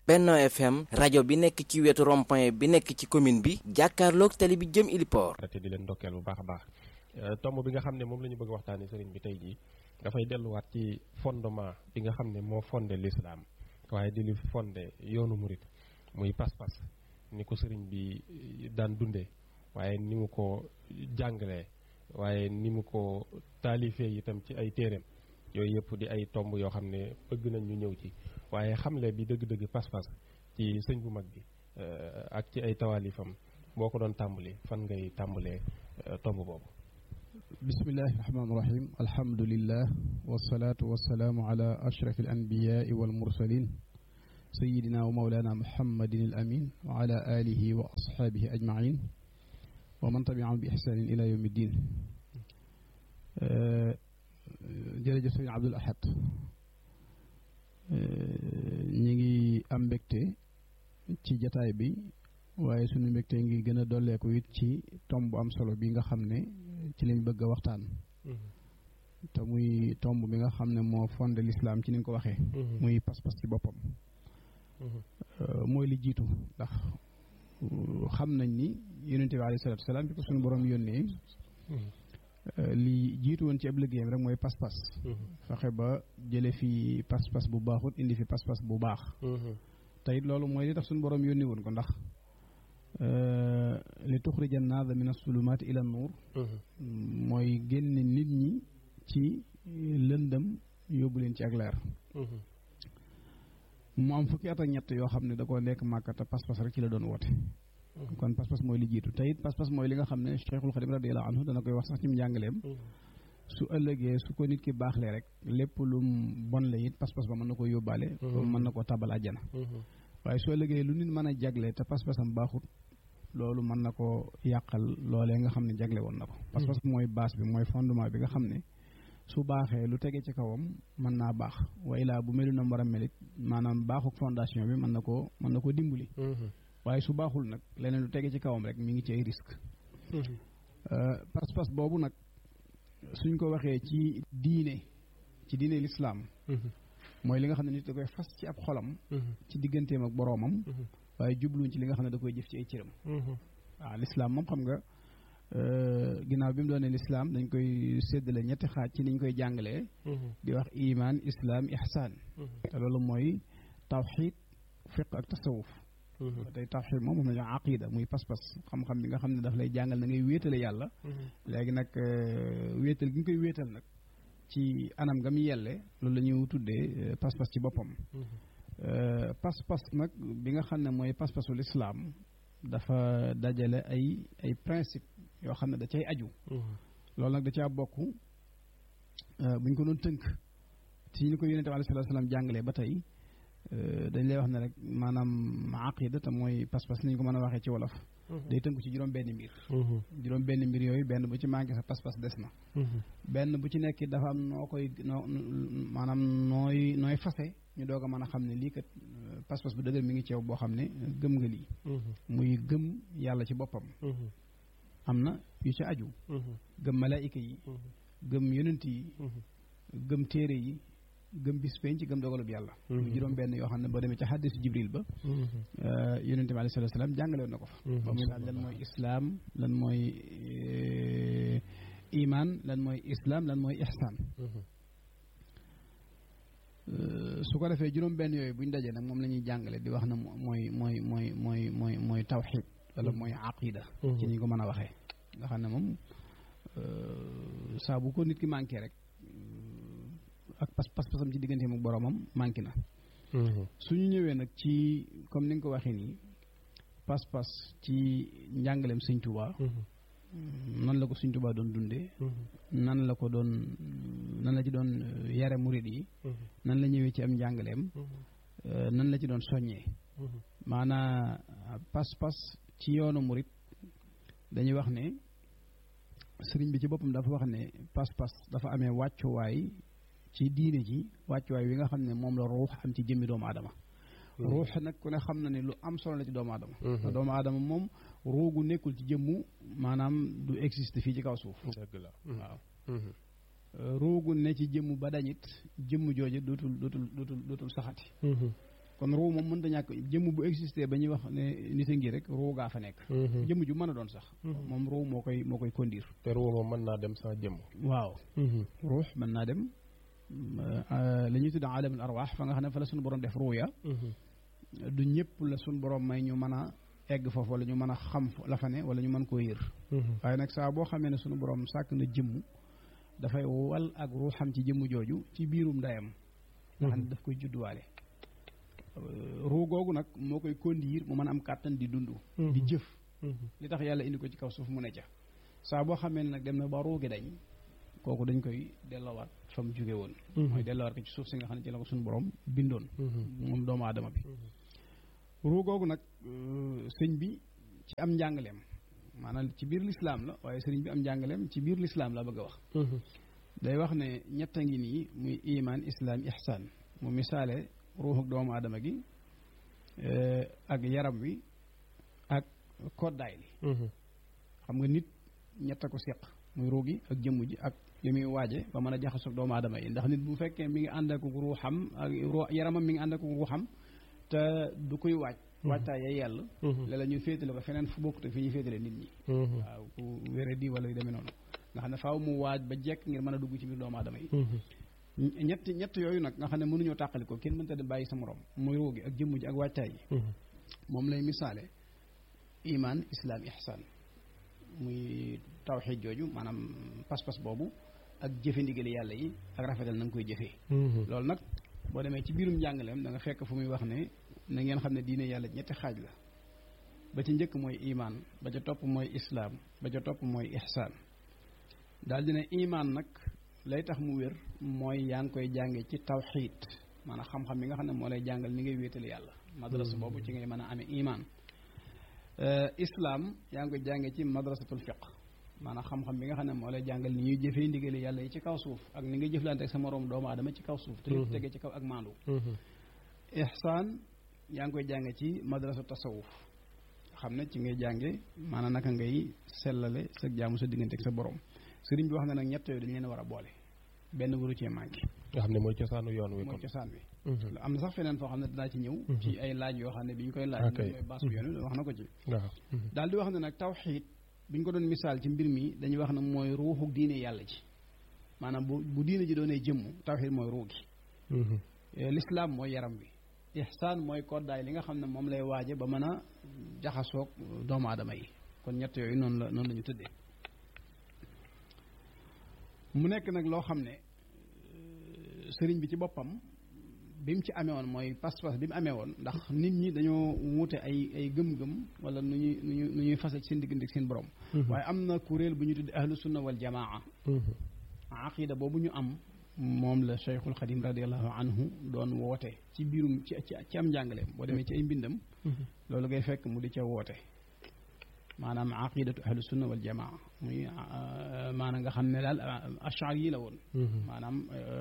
Benno FM rajo bi nekk ci wetu rond-point bi nekk ci commune bi jàkkaarloog tali bi jëm Iliport. te di leen ndokkeel bu baax a baax tomb bi nga xam ne moom la ñu bëgg waxtaanee sëriñ bi tey jii dafay delluwaat ci fondement bi nga xam ne moo fondé l'islam waaye di li fondé yoonu murit muy pas-pas ni ko sëriñ bi daan dundee waaye ni mu ko jàngalee waaye ni mu ko taalifee itam ci ay téereem yooyu yëpp di ay tomb yoo xam ne bëgg nañ ñu ñëw ci waaye xamle bi dëgg-dëgg pas-pas ci sëñ bu mag bi ak ci ay tawaalifam boo ko doon tàmbali fan ngay tàmbalee tomb boobu bismillahi rahmaani rahim alhamdulillah wasalaatu wasalaamu ala ashraf al anbiyaai wal mursalin sayidina wa maulana muhammadin al amin wa ala alihi wa ashaabihi ajmain wa man tabiahum bi ihsanin ila yawmi ddin jërëjëf sëñ Abdul Ahad ñi ngi am mbégte ci jataay bi waaye sunu mbégte ngi gën a dolleeku it ci tomb bu am solo bi nga xam ne ci lañ bëgg a waxtaan te muy tomb bi nga xam ne moo fondé l'islam ci ni nga ko waxee muy pas-pas ci boppam mooy li jiitu ndax xam nañ ni yonente bi alayhi salaatu wasalaam bi ko suñu borom yónnee li jiitu woon ci ab liggéeyam rek mooy pas-pas fexe ba jële fi pas-pas bu baaxut indi fi pas-pas bu baax te it loolu mooy li tax suñu borom yónni woon ko ndax li tuxrija naasa min asulumaati ila nuur mooy génne nit ñi ci lëndëm yóbbu leen ci ak leer mu am fukki at ak ñett yoo xam ne da koo nekk màkka te pas-pas rek ci la doon woote kon pas-pas mooy li jiitu te it pas-pas mooy li nga xam ne Cheikhul Xadim radiyallahu anhu dana koy wax sax ci njàngaleem su ëllëgee su ko nit ki baaxlee rek lépp lu bon la it pas-pas ba mën na ko yóbbaale mën na koo tabal àjjana waaye su ëllëgee lu nit mën a jagle te pas-pasam baaxut loolu mën na ko yàqal loolee nga xam ne jagle woon na ko pas-pas mooy base bi mooy fondement bi nga xam ne su baaxee lu tege ci kawam mën naa baax way laa bu melu na war a melit maanaam baaxuk fondation bi mën na koo mën na koo dimbali waaye su baaxul nag leneen lu tege ci kawam rek mi ngi ci ay risque pas-pas boobu nag suñ ko waxee ci diine ci diine lislaam mooy li nga xam ne nit da koy fas ci ab xolam ci digganteem ak boroomam waaye jubluñ ci li nga xam ne da koy jëf ci ay cëram waaw lislaam moom xam nga ginnaaw bi mu doonee lislaam dañ koy séddale ñetti xaaj ci niñ koy jàngalee di wax iman islaam ihsaan te loolu mooy tawxid fiq ak tasawuf tey tawxid moom moom la ñu aqida muy pas-pas xam-xam bi nga xam ne daf lay jàngal na ngay wéetale yàlla léegi nag wéetal gi nga koy wéetal nag ci anam nga mu yelle loolu la ñu tuddee pas-pas ci boppam pas-pas nag bi nga xam ne mooy pas-pasul islaam dafa dajale ay ay principe yoo xam ne da cay aju loolu nag da caa bokk bu ñu ko doon tënk ci ñu ko yonente bi alayhi salaatu salaam jàngalee ba tey dañ lay wax ne rek maanaam aqida te mooy pas-pas ni ñu ko mën a waxee ci wolof day tënku ci juróom benn mbir juróom benn mbir yooyu benn bu ci manqué sa pas-pas des na benn bu ci nekk dafa am noo koy noo maanaam nooy nooy fase ñu doog a mën a xam ne lii kat pas-pas bu dëgër mi ngi ceew boo xam ne gëm nga lii muy gëm yàlla ci boppam am na yu ci aju gëm malaayika yi gëm yonent yi gëm téere yi gëm bis penc gëm dogalub yàlla muy juróom benn yoo xam ne boo demee ca xaddisu jibril ba yonente bi alayhi salaatu salaam jàngale woon na ko fa ba muy laaj lan mooy islaam lan mooy iman lan mooy islaam lan mooy ihsaan su ko defee juróom benn yooyu bu ñu dajee nag moom la ñuy jàngale di wax na mooy mooy mooy mooy mooy mooy tawxid wala mooy aqida ci ni ko mën a waxee nga xam ne moom saa bu ko nit ki manqué rek ak pas pas-pasam ci digganteem ak boroomam manqué na suñu ñëwee nag ci comme ni nga ko waxee nii pas-pas ci njàngaleem sëñ Tuubaa nan la ko sëñ Tuubaa doon dundee nan la ko doon nan la ci doon yare murid yi nan la ñëwee ci am njàngaleem nan la ci doon soññee maanaa pas-pas ci yoonu murid dañuy wax ne sëriñ bi ci boppam dafa wax ne pas-pas dafa amee wàccuwaay ci diine ji wàccuwaay wi nga xam ne moom la ruux am ci jëmmi doomu aadama ruux nag ku ne xam na ne lu am solo la ci doomu aadama te doomu aadama moom ruugu nekkul ci jëmmu maanaam du existe fii ci kaw suuf dëgg la waaw ruugu ne ci jëmmu ba dañit jëmm jooju dootul dootul dootul dootul saxati kon ruu moom mënta ñàkk jëmm bu existé ba ñuy wax ne nit a ngi rek ruu gaa fa nekk jëmm ju mën a doon sax moom ruu moo koy moo koy conduire te ruu moom mën naa dem sans jëmm waaw ruux mën naa dem la ñuy tudd alamul arwaax fa nga xam ne fa la suñu borom def ruu ya du ñëpp la suñu borom may ñu mën a egg foofu wala ñu mën a xam la fa ne wala ñu mën koo yër waaye nag saa boo xamee ne suñu borom sàkk na jëmm dafay wal ak ruuxam ci jëmm jooju ci biirum ndeyam nga xam ne daf koy judduwaale ruu googu nag moo koy conduire mu mën a am kàttan di dund di jëf li tax yàlla indi ko ci kaw suuf mu ne ca saa boo xamee ne nag dem na ba ruugi dañ kooku dañ koy delloowaat fa mu jóge woon mooy delloowaat ko ci suuf si nga xam ne ci la ko suñu borom bindoon moom doomu aadama bi ruu googu nag sëñ bi ci am njàngaleem maanaam ci biir lislaam la waaye sëriñ bi am njàngaleem ci biir lislaam la bëgg a wax day wax ne ñett a ngi nii muy iman islaam ihsaan mu misaale ruuxuk doomu aadama gi ak yaram wi ak koddaay li xam nga nit ñett a ko seq muy ruu gi ak jëmm ji ak li muy waaje ba mën a jaxasoo doomu aadama yi ndax nit bu fekkee mi ngi ànd ak ruuxam ak yaramam mi ngi ànd ak ruuxam te du koy waaj waajtaay ya yàlla léeg-léeg ñu féetale ko feneen fu bokkute fi ñuy féetale nit ñi waaw ku wére di wala yu demee noonu nga xam ne faaw mu waaj ba jekk ngir mën a dugg ci biir doomu aadama yi ñett ñett yooyu nag nga xam ne mënuñoo tàqali ko kenn mënta dem bàyyi sa morom muy ruu gi ak jëmm ji ak waajtaay yi moom lay misaale iman islam ihsan muy tawxiid jooju maanaam pas-pas boobu ak jëfe ndigali yàlla yi ak rafetal na nga koy jëfee loolu nag boo demee ci biirum njàngaleem da nga fekk fu muy wax ne na ngeen xam ne diine yàlla ñetti xaaj la ba ci njëkk mooy iman ba ca topp mooy islaam ba ca topp mooy ihsaan daal dina iman nag lay tax mu wér mooy yaa ngi koy jànge ci tawxiid maanaam xam-xam bi nga xam ne moo lay jàngal ni ngay wéetale yàlla madrasa boobu ci ngay mën a amee iman islaam yaa ngi koy jànge ci madrasatul fiq maanaam xam-xam bi nga xam ne moo lay jàngal ni ñuy jëfee ndigali yàlla yi ci kaw suuf ak ni ngay jëflante ak sa moroom doomu aadama ci kaw suuf te lépp tege ci kaw ak maandu ihsaan yaa ngi koy jànge ci madrasa tasawuf xam ne ci ngay jànge maanaam naka ngay sellale sa jaamu sa diggante ak sa borom sëriñ bi wax na nag ñett yooyu dañu leen war a boole benn waru cee manqué nga xam ne mooy cosaanu yoon wi mooy cosaan wi am na sax feneen foo xam ne dinaa ci ñëw ci ay laaj yoo xam ne bi ñu koy laaj mooy baas bu yoon wi wax na ko ci waaw daal di wax ne nag tawxiid bi ñu ko doon misaal ci mbir mi dañuy wax ne mooy ruuxu diine yàlla ji maanaam bu bu diine ji doonee jëmm tawxiid mooy ruu gi lislaam mooy yaram wi ihsaan mooy koddaay li nga xam ne moom lay waaje ba mën a jaxasoog doomu aadama yi kon ñett yooyu noonu la noonu la ñu tëddee mu nekk nag loo xam ne sëriñ bi ci boppam bi mu ci amee woon mooy pas-pas bi mu amee woon ndax nit ñi dañoo wuute ay ay gëm-gëm wala nu ñuy nu ñuy nu ñuy fase ci seen diggante ak seen borom. waaye am na kuréel bu ñu tudd ahlu sunna wal jamaa. aqida boobu ñu am moom la Cheikhul Xadim radiallahu anhu doon woote ci biirum ci ci am njàngaleem boo demee ci ay mbindam. loolu ngay fekk mu di ca woote. maanaam aqidatu ahlu sunna wal jamaa muy maanaam nga xam ne daal ashar yi la woon maanaam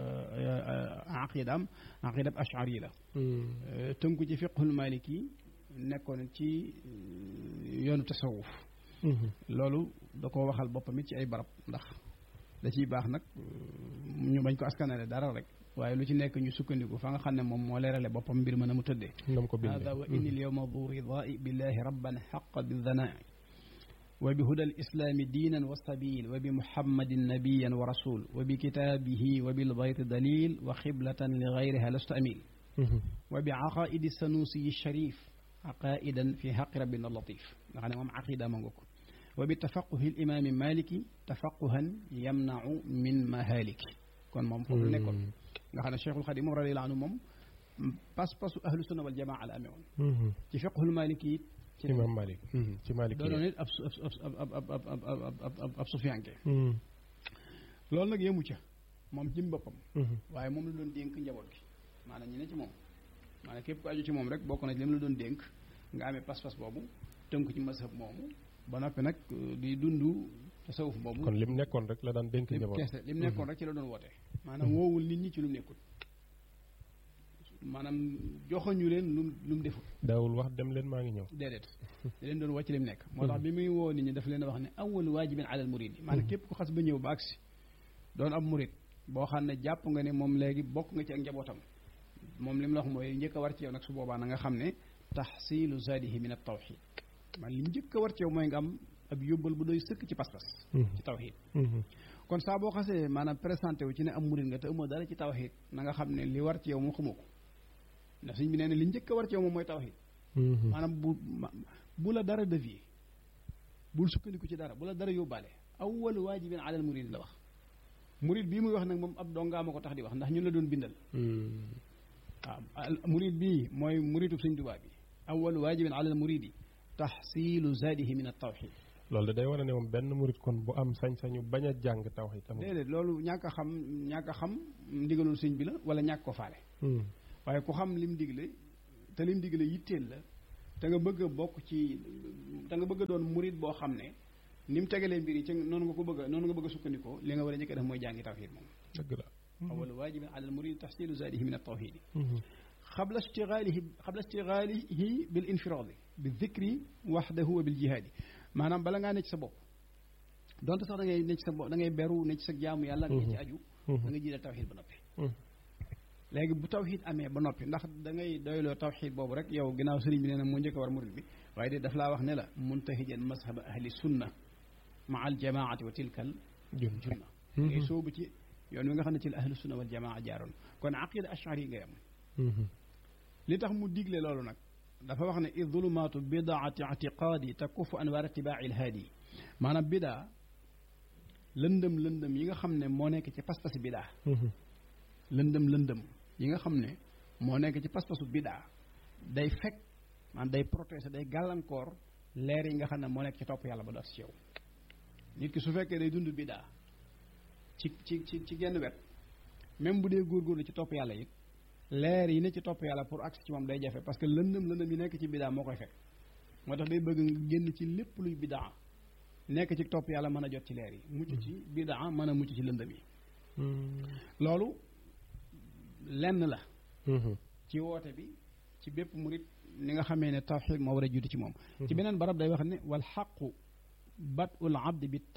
aqidaam aqidab ashar yi la tënku ci fiqhul maliki nekkoon ci yoonu tasawuf loolu da ko waxal boppam it ci ay barab ndax da ciy baax nag ñu bañ ko askanale dara rek waaye lu ci nekk ñu sukkandiku fa nga xam ne moom moo leerale boppam mbir ma na mu tëddee hada wa inni al yawma du ridai billahi rabban xaqa bidanai وبهدى الإسلام دينا وسبيل وبمحمد نبيا ورسول وبكتابه وبالبيت دليل وخبلة لغيرها لست أميل وبعقائد السنوسي الشريف عقائدا في حق ربنا اللطيف يعني مم عقيدة منغوك وبتفقه الإمام مالك تفقها يمنع من مهالك كون مم فوق نيكون nga Cheikhul Khadim moom radiyallahu anhu moom pas-pasu ahlu sunna wal jamaa la amee woon ci fiqhul maliki ci imam Malik ci Malik doonoon it ab ab ab ab ab sufiyanke loolu nag yemu ca moom jëm boppam waaye moom la doon dénk njaboot gi maanaam ñi ne ci moom maanaam képp ku aju ci moom rek bokk na ci li mu la doon dénk nga amee pas-pas boobu tënku ci mazhab moomu ba noppi nag di dund tasawuf boobu kon lim nekkoon rek la daan dénk njaboot kese lim nekkoon rek ci la doon woote maanaam woowul nit ñi ci lu mu nekkul maanaam joxoñu leen lu lu mu deful daawul wax dem leen maa ngi ñëw déedéet da leen doon wàcc lim nekk moo tax bi muy woo nit ñi daf leen a wax ne awalu waajibin alal murid yi maanaam képp ku xas ba ñëw ba agsi doon ab murid boo xam ne jàpp nga ne moom léegi bokk nga ci ak njabootam moom li mu la wax mooy njëkk a war ci yow nag su boobaa na nga xam ne taxsilu zaadihi min at tawxid man li njëkk a war ci yow mooy nga am ab yóbbal bu doy sëkk ci pas-pas ci tawxid kon saa boo xasee maanaam présenté wu ci ne am murid nga te amoo dara ci tawxid na nga xam ne li war ci yow moom xamoo ko ndax suñ bi nee ne li njëkk a war ci yow moom mooy tawxid maanaam bu bu la dara dévier bul sukkandiku ci dara bu la dara yóbbaale awwalu waajibin alal murid la wax murid bii muy wax nag moom ab dongaa ma ko tax di wax ndax ñun la doon bindal waaw murid bii mooy muridu Sëñ Tuubaa bi awwalu waajibin alal muridi taxsilu zaadihi min at tawxid loolu de day wane ne moom benn murid kon bu am sañ-sañu bañ a jàng tawxid tamit déedéet loolu ñàkk a xam ñàkk a xam ndigalul sëñ bi la wala ñàkk ko faale waaye ku xam lim digle te lim digle yitteel la te nga bëgg a bokk ci te nga bëgg a doon murid boo xam ne ni mu tegalee mbir yi ci noonu nga ko bëgg a noonu nga bëgg a sukkandikoo li nga war a njëkk a def mooy jàngi tawxid moom dëgg la awal waajibin ala al murid taxsilu zaadihi min at tawxidi xabla ishtigaalihi xabla ishtigaalihi bil infiraadi bi dikri waxdahu wa bil jihaadi maanaam bala ngaa ne ci sa bopp donte sax da ngay ne ci sa bopp da ngay beru ne ci sa jaamu yàlla nga ci aju da nga jiital tawxid ba noppi léegi bu tawxid amee ba noppi ndax da ngay doyloo tawxid boobu rek yow ginnaaw sëriñ bi nee na moo njëkk a war murid bi waaye de daf laa wax ne la muntahijan mazhaba ahli sunna maa al jamaati wa tilkal junna ngay soobu ci yoon wi nga xam ne ci la ahlu sunna wal jamaa jaaroon kon aqida ashari ngay am li tax mu digle loolu nag dafa wax ne id zulumaatu bidaati itiqaadi takufu anwaar itibaaci ilhaadi maanaam bidaa lëndëm lëndëm yi nga xam ne moo nekk ci pas-pasi bidaa lëndëm lëndëm yi nga xam ne moo nekk ci pas-pasu bidaa day fekk maanaam day protéger day gàllankoor leer yi nga xam ne moo nekk ci topp yàlla ba doot ci yow nit ki su fekkee day dund bidaa ci ci ci ci genn wet même bu dee góorgóorlu ci topp yàlla it leer yi ne ci topp yàlla pour agsi ci moom day jafe parce que lëndëm lëndëm yi nekk ci bidaa moo koy fekk moo tax day bëgg nga génn ci lépp luy bidaa nekk ci topp yàlla mën a jot ci leer yi mucc ci bidaa mën a mucc ci lëndëm yi loolu lenn la ci woote bi ci bépp murit ni nga xamee ne tawxid moo war a juuti ci moom ci beneen barab day wax ne wal xaqu bat ul abdi bi